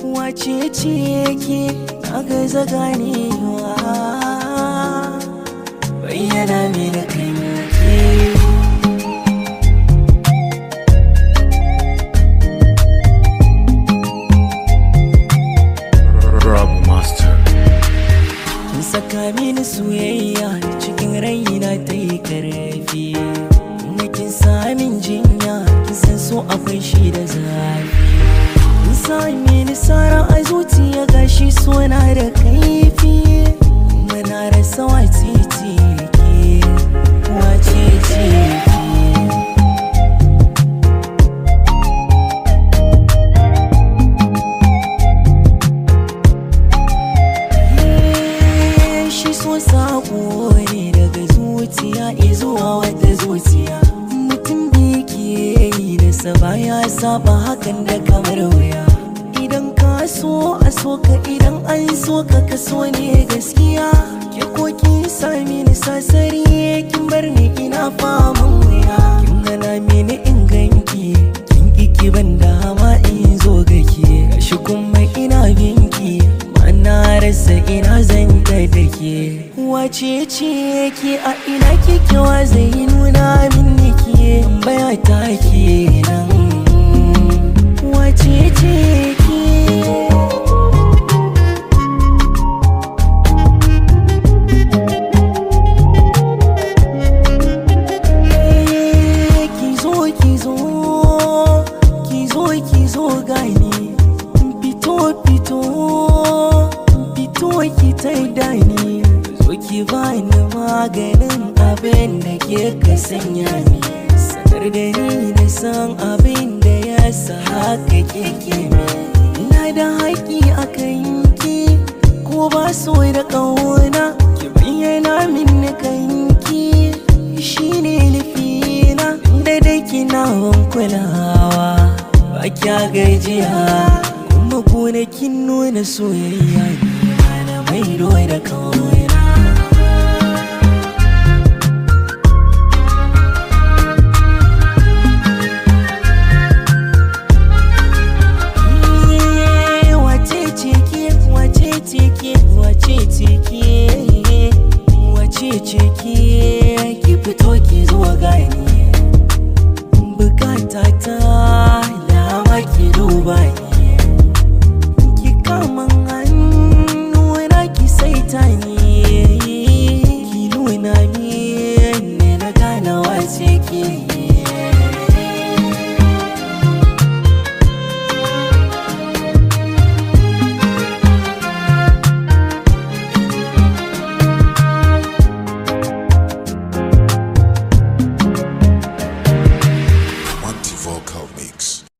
wace ce ke na gaza ganewa bayyana mini kanki Rob Master. Kin saka mini soyayya cikin raina ta yi karfi Kuma kin sa min jinya kin san so akwai shi da zafi Kin sa mini sara a zuciya gashi sona da kaifi Kuma na rasa wace ce ke wace ce ke shi so sako ne daga zuciya izuwa wata zuciya mutum da ke yi da saba ya saba hakan da kamar wuya idan ka so a so ka idan an so ka ka so ne gaskiya ke ko kin sami ni sasari kin bar ni ina faman wuya kin gana mini in ganki kin kiki ban dama in zo gake gashi kuma ina binki na rasa ina zan kai da ke wace ce ke a ina kike wa zai nuna min nike baya ta ke nan wace ce ke kizo kizo kizo kizo gani fito fito fito ki taida ni zo ki bani maganin abin da ke ka sanya ni sanar da ni da san abin da ya sa haka keke mi ina da haƙi a kanki ko ba so da ƙauna ki bayyana min kanki shine nufina da dai kina ban kulawa ba kya gajiya kuma gonakin nuna soyayya ne na maido da kauna wace ce ke wace ce ke wace ce ke wace ce ke ki fito ki zo gani bukata ta dama ki duba ni